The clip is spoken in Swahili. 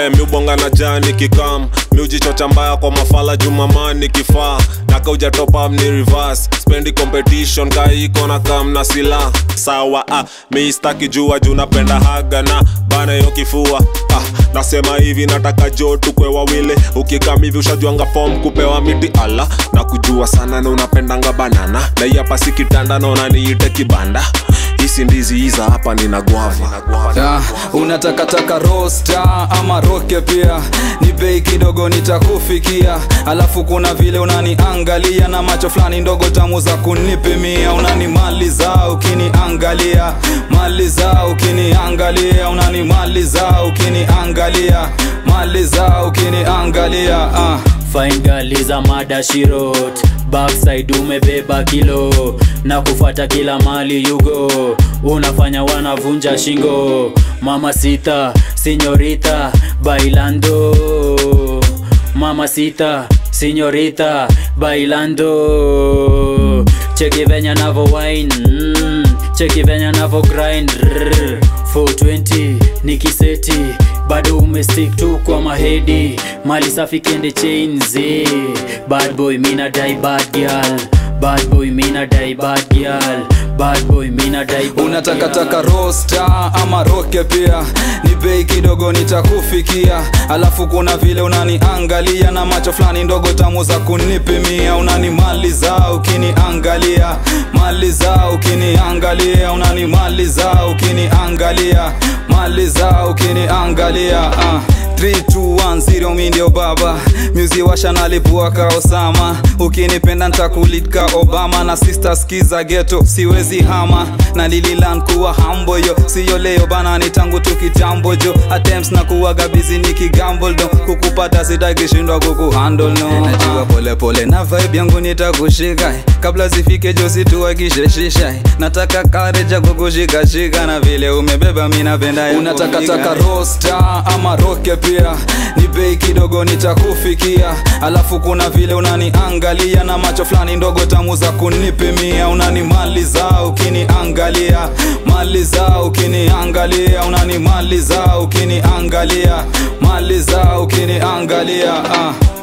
eh, miubonga na jani kikam miujichocha mbaya kwa mafala jumamani kifaa naka ujatopam ni reverse spendi competition kaiko na kam na sila sawa ah, miistaki jua juu napenda haga na bana yo kifua ah, nasema hivi nataka jo tukwe wawili ukikam hivi ushajuanga fom kupewa miti ala na kujua sana na unapendanga banana na hii hapa si kitanda naona niite kibanda hisi ndizi hiza hapa nina gwava Ah, unatakataka rosta ama roke pia ni bei kidogo nitakufikia alafu kuna vile unaniangalia na macho fulani ndogo tamu za kunipimia unanimaliza ukiniangalia maliza ukiniangalia unanimaliza ukiniangalia maliza ukiniangalia ah. Fine girl is a mada shirot Backside umebeba kilo na kufata kila mali yugo unafanya wanavunja shingo mama sita sinyorita bailando mama sita sinyorita bailando cheki venya navo wine mm, cheki venya navo grind rrr, 420 ni kiseti bado umestick tu kwa mahedi mali safi kende chains eh. bad boy mina dai bad girl bad boy mina dai bad girl bad boy mina dai bad unatakataka girl. rosta ama roke pia ni bei kidogo nitakufikia alafu kuna vile unaniangalia na macho fulani ndogo tamu za kunipimia unanimaliza ukiniangalia maliza ukiniangalia unanimaliza ukiniangalia maliza ukiniangalia uh. 3210 mi ndio baba myuzi washa nalipua ka osama ukinipenda ntakulitka obama na sister skiza geto siwezi hama na lililan kuwa hambo yo siyo leo bana ni tangu tu kitambo jo attempts na kuwaga bizi ni kigamble do kukupata sitakishindwa kukuhandle no najua pole pole na vibe yangu nitakushika kabla zifike jo situakisheshisha nataka kareja kukushikashika na vile umebeba mi napenda ya unatakataka rosta ama roke pia ni bei kidogo nitakufikia alafu kuna vile unaniangalia na macho fulani ndogo tamu za kunipimia unanimaliza ukiniangalia maliza ukiniangalia unanimaliza ukiniangalia maliza ukiniangalia uh.